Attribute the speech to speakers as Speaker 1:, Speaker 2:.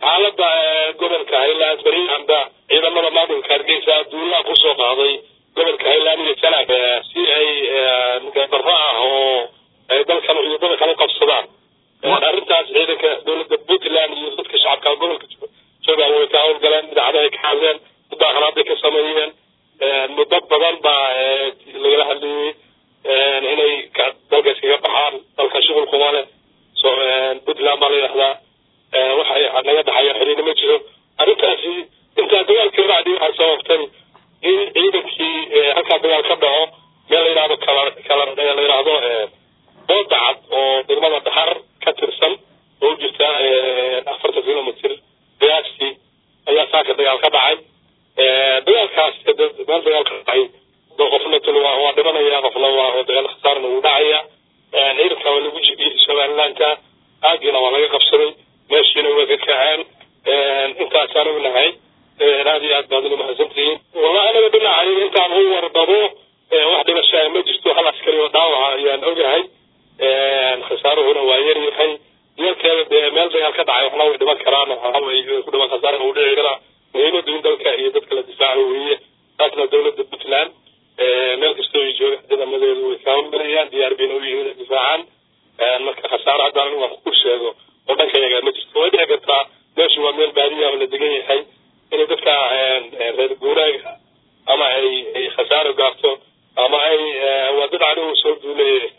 Speaker 1: xaalada gobolka highland beriyahanba ciidamada maamulka hargeysa duulaha kusoo qaaday gobolka highland iyo janaab si ay gabaro ah oo ay dalkan ciidamada kala qabsadaan arrintaas ciidanka dowladda puntland iyo dadka shacabka gobolka jooga way ka howlgaleen idaacadahay ka hadleen mudaaharaadbay ka sameeyeen muddo badan baa lagala hadlayey inay dalka iskaga baxaan dalka shughul kuma leh puntland baa la yidhahdaa waxay naga dhaxayo xiriina ma jiro arrintaasi intaa dagaalkii bacdi waxay sababtay in ciidankii halkaa dagaal ka dhaco meel la yidhahdo kala kala la yidhahdo booda cad oo degmada dhaxar ka tirsan oo u jirta afartan kilomitr qiyaastii ayaa saaka dagaal ka dhacay dagaalkaas meel dagaal ka dhacay qofna tl waa dhimanaya qofna waa dagaal khasaarna wuu dhacaya ciidanka waa lagu jibiyey somalilandka aagiina waa laga qabsaday meeshiina way ka kaceen intaasaan ognahay aad iyo aad baad ina mahadsantihiin wallahi anaga dhinacay intaan u warbado wax dhimashaa ma jirto hal askari oo dhaawaca ayaan ogahay khasaaruhuna waa yar yahay yarkeeda dee meel dagaal ka dhacay waxna way dhiman karaan waxaway ku dhiman khasaarna uu dhici karaa muhiimadu in dalka iyo dadka la difaaco weeye taasna dowladda puntland meel kastoo ay jooga ciidamadeedu way kaawalgalayaan diyaar bayna u yihiin inay difaacaan marka khasaare haddaan anigu wax ku sheego oo dhanka yaga ma jirto way dhici kartaa meeshu waa meel baadiya oo la degan yahay inay dadka reer guuraaga ama ay ay khasaaro gaarto ama ay waa dad anigu soo duulay